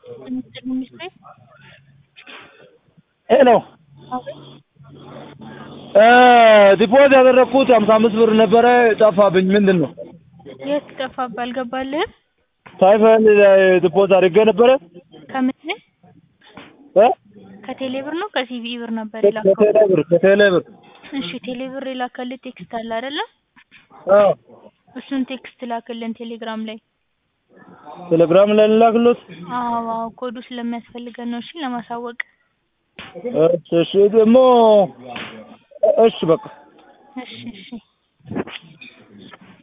ሚኒስትር ሚኒስትር ሄሎ አቤት ዲፖዝ ያደረግኩት ሀምሳ አምስት ብር ነበረ ጠፋብኝ። ምንድን ነው? የት ጠፋብህ? አልገባልህም? ሳይፈል ዲፖዝ አድርጌ ነበረ ከምን ላይ? እ ከቴሌ ብር ነው ከሲቪ ብር ነበር ከቴሌ የላከው? ብር ከቴሌ ብር እሺ ቴሌ ብር የላከልህ ቴክስት አለ አይደለ? አዎ እሱን ቴክስት ላክልን ቴሌግራም ላይ። ቴሌግራም ላይ ልላክሎት። አዎ አዎ ኮዱ ስለሚያስፈልገን ነው። እሺ ለማሳወቅ። እሺ እሺ ደግሞ እሺ በቃ እሺ እሺ